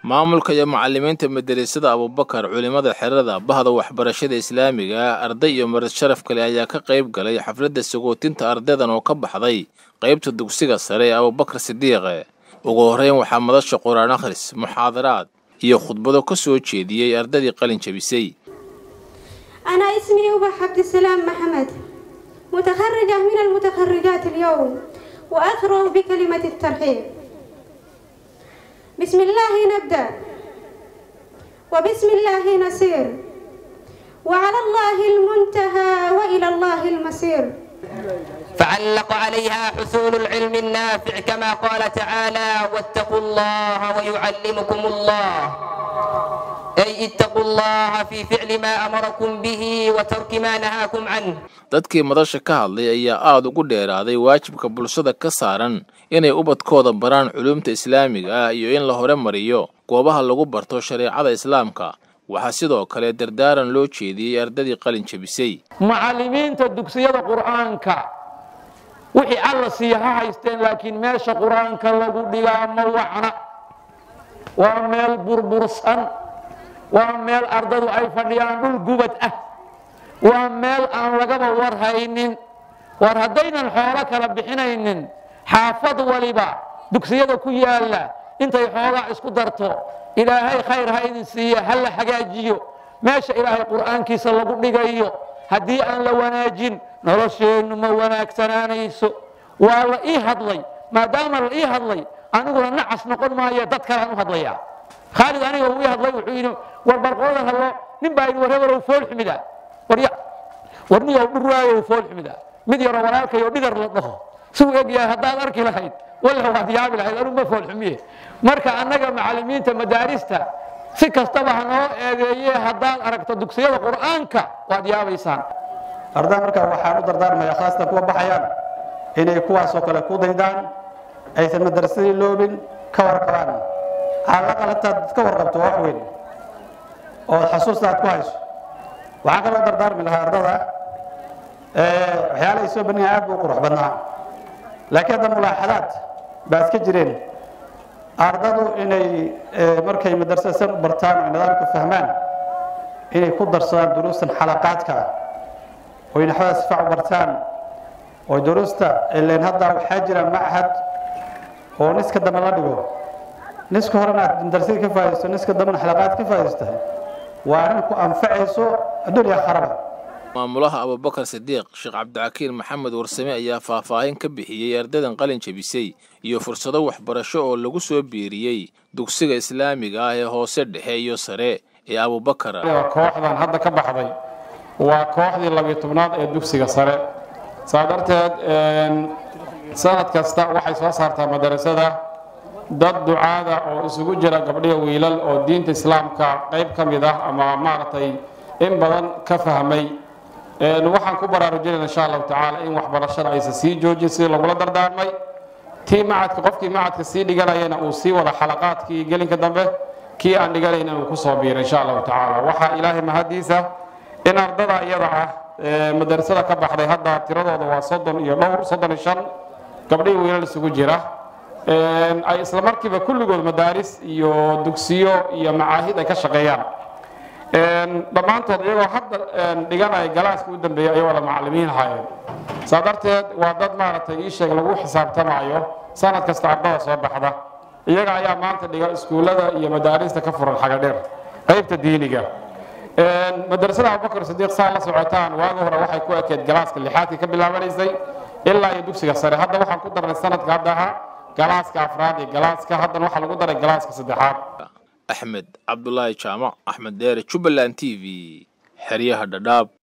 maamulka iyo macallimiinta madarasada abubakar culimada xerada bahda waxbarashada islaamiga arday iyo marad sharaf kale ayaa ka qayb galay xafladda sagootinta ardaydan oo ka baxday qaybta dugsiga sare ee abubakar sidiiqe ugu horreyn waxaa madasha qur-aan akhris muxaadaraad iyo khudbado ka soo jeediyey ardaydii qalin jabisay أنا اسمي أبا عبد السلام محمد متخرجة من المتخرجات اليوم وأثره بكلمة الترحيب بسم الله نبدأ وبسم الله نسير وعلى الله المنتهى وإلى الله المصير فعلق عليها حصول العلم النافع كما قال تعالى واتقوا الله ويعلمكم الله أي اتقوا الله في فعل ما أمركم به وترك ما نهاكم عنه dadkii madasha ka hadlay ayaa aada ugu dheeraaday waajibka bulshada ka saaran inay ubadkooda baraan culuumta islaamiga ah iyo in la hore mariyo goobaha lagu barto shareecada islaamka waxaa sidoo kale dardaaran loo jeediyey ardadii qalin jabisay macallimiinta dugsiyada qur'aanka wixii alla siiya ha haysteen laakiin meesha qur'aanka lagu dhigaa ma wacna waa meel burbursan waa meel ardadu ay fadhiyaan dhul gubad ah waa meel aan lagaba war haynin war haddaynan xoolo kala bixinaynin xaafad waliba dugsiyada ku yaalla intay xoogaa isku darto ilaahay khayr ha idin siiya ha la hagaajiyo meesha ilaahay qur'aankiisa lagu dhigayo haddii aan la wanaajin nolosheennu ma wanaagsanaanayso waa la ii hadlay maadaama la ii hadlay aniguna nacas noqon maayo dad kalaan u hadlayaa khaalid aniga uu ii hadlay wuxuu yidhi war barqoodan hadlo nin baa yidhi war hebelow fool xumida warya war niyow dhuraayow fool xumida mid yaroo walaalkayo dhigar la dhaho suu eg yahay haddaad arki lahayd walla waad yaabi lahayd anigu ma fool xumiye marka annaga macallimiinta madaarista si kastaba ha noo eedeeye haddaad aragto dugsiyada qur'aanka waad yaabaysaan ardaa markaa waxaan u dardaarmaya khaasatan kuwa baxayaan inay kuwaasoo kale ku daydaan aysan madarasadii loobin ka warqabaan calaqal intaad ka warqabto wax weyn oo xasuusta aad ku hayso waxaan kaloo dardaarmi lahaa ardada waxyaala ay soo bandhigaan aad buu u qurux badnaa laakiin hadda mulaaxadaad baa iska jireen ardadu inay markay madrasada san u bartaan oo nidaamka fahmaan inay ku darsadaan duruustan xalaqaadka ah oo naxwada sifac u bartaan oo duruusta ileen hadda waxaa jira machad oo niska dambe la dhigo niska horena aad madrasada ka faa'idaysto niska dambena xalaqaad ka faa'idaystahay waa arrin ku anfacayso adduun iyo akharaba maamulaha abubakar sidiiq sheekh cabdicakiin maxamed warsame ayaa faahfaahin ka bixiyey ardaydan qalin jabisay iyo fursado waxbarasho oo lagu soo biiriyey dugsiga islaamiga ah ee hoose dhexe iyo sare ee abubakar kooxdan hadda ka baxday waa kooxdii labiyo tobnaad ee dugsiga sare saa darteed sanad kasta waxay soo saartaa madarasada dad ducaada oo isugu jira gabdhiya wiilal oo diinta islaamka qayb ka mid ah ama maaragtay in badan ka fahmay waxaan ku baraarujinayna insha allahu tacaala in waxbarashada aysan sii joojin sidii lagula dardaarmay tii macadka qofkii macadka sii dhiganayana uu sii wada xalaqaadkii gelinka dambe kii aan dhiganayna uu kusoo biiro insha allahu tacaala waxaa ilaahay mahadiisa in ardada iyada ah madarasada ka baxday hadda tiradooda waa soddon iyo dhowr soddon iyo shan gabdhihii wiilal isugu jira ay isla markiiba kulligood madaaris iyo dugsiyo iyo macaahid ay ka shaqeeyaan dhammaantood iyagoo hadda dhiganaya galaaska u dambeeyay ayay wada macallimiin ahaayeen saa darteed waa dad maaragtay ii sheeg lagu xisaabtamayo sanad kasta ardada soo baxda iyaga ayaa maanta dhiga iskuullada iyo madaarista ka furan xaga dheer qaybta diiniga madrasada abubakar sidiiq saa la socotaan waagi hore waxay ku ekeed galaaska lixaadkii ka bilaabanaysay ilaa iyo dugsiga sare hadda waxaan ku darnay sanadka hadda ahaa galaaska afraad iyo galaaska haddana waxaa lagu daray galaaska saddexaad axmed cabdulaahi jaamac axmed deere jubbaland t v xeryaha dhadhaab